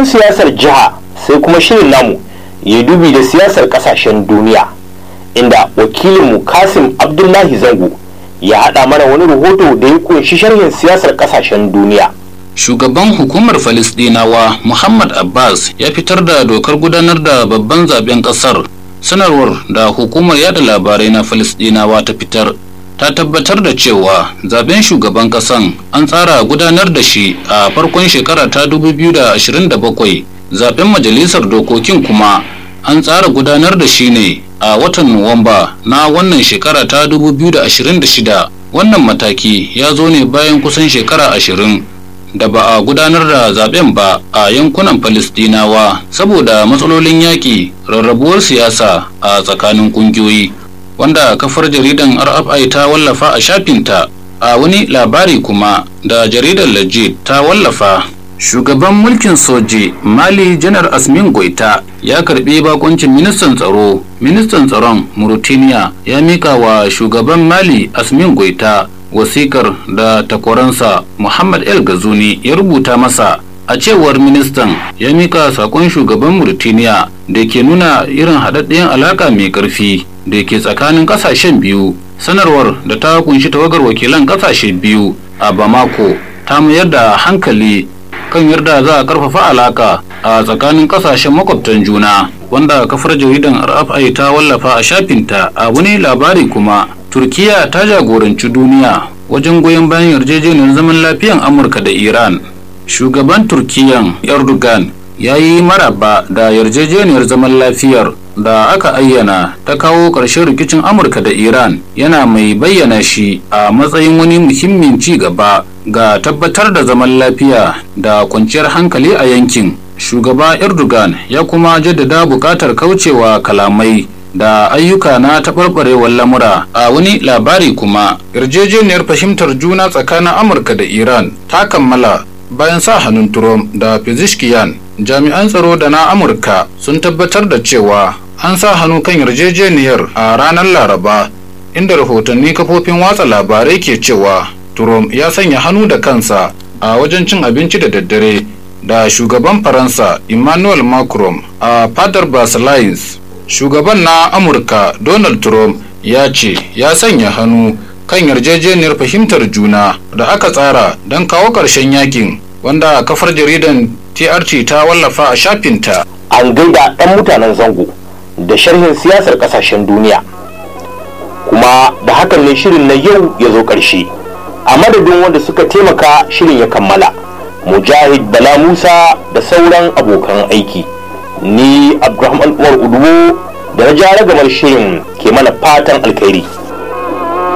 bayan siyasar jiha sai kuma shirin namu ya dubi da siyasar kasashen duniya inda wakilinmu kasim abdullahi zango ya haɗa mana wani rahoto da ya kunshi sharhin siyasar kasashen duniya shugaban hukumar falisdinawa muhammad abbas ya fitar da dokar gudanar da babban zaben kasar sanarwar da hukumar yada labarai na falisdinawa ta fitar ta tabbatar da cewa zaben shugaban kasan an tsara gudanar da shi a farkon shekara ta 2027 zaben majalisar dokokin kuma an tsara gudanar da shi ne a watan nuwamba na wannan shekara ta 2026 wannan mataki ya zo ne bayan kusan shekara ashirin da ba a gudanar da zaben ba a yankunan Falistinawa saboda matsalolin yaƙi rarrabuwar siyasa a tsakanin ƙungiyoyi wanda kafar jaridan RFI ta wallafa a shafinta a wani labari kuma da jaridar Legit ta wallafa shugaban mulkin soji mali janar asmin goita ya karbi bakuncin ministan tsaro ministan tsaron mauritania ya mika wa shugaban mali asmin goita wasikar da takwaransa Muhammad El Gazuni ya rubuta masa a cewar ministan ya mika sakon shugaban Mauritania da ke nuna irin haɗaɗɗen alaka mai ƙarfi da ke tsakanin ƙasashen biyu sanarwar da ta kunshi tawagar wakilan ƙasashe biyu a Bamako ta mayar da hankali kan yarda za a ƙarfafa alaka a tsakanin ƙasashen makwabtan juna wanda kafar jaridan RFI ta wallafa a shafinta a wani labari kuma turkiya ta jagoranci duniya wajen goyon bayan yarjejeniyar zaman lafiyan amurka da iran shugaban turkiyan erdogan ya yi maraba da yarjejeniyar zaman lafiyar da aka ayyana ta kawo ƙarshen rikicin amurka da iran yana mai bayyana shi a matsayin wani muhimmin ci gaba ga tabbatar da zaman lafiya da kwanciyar hankali a yankin shugaba erdogan ya kuma jaddada buƙatar kaucewa kalamai da ayyuka na taɓarɓarewar lamura a wani labari kuma yarjejeniyar fahimtar juna tsakanin amurka da iran ta kammala bayan sa hannun trump da fizishkiyan jami'an tsaro da na amurka sun tabbatar da cewa an sa hannu kan yarjejeniyar a ranar laraba inda rahotanni kafofin watsa labarai ke cewa trump ya sanya hannu da kansa a wajen cin abinci da daddare da shugaban faransa emmanuel macron a fadar versailles shugaban na amurka donald trump ya ce ya sanya hannu kan yarjejeniyar fahimtar juna da aka tsara don kawo ƙarshen yakin wanda kafar jaridan trt ta wallafa a shafinta an gaida ɗan mutanen zango da sharhin siyasar ƙasashen duniya kuma da hakan ne shirin na yau ya zo ƙarshe a madadin wanda suka taimaka shirin ya kammala mujahid bala musa da sauran abokan aiki ni abdulrahman umar uduwo da na jara gamar shirin ke mana fatan alkhairi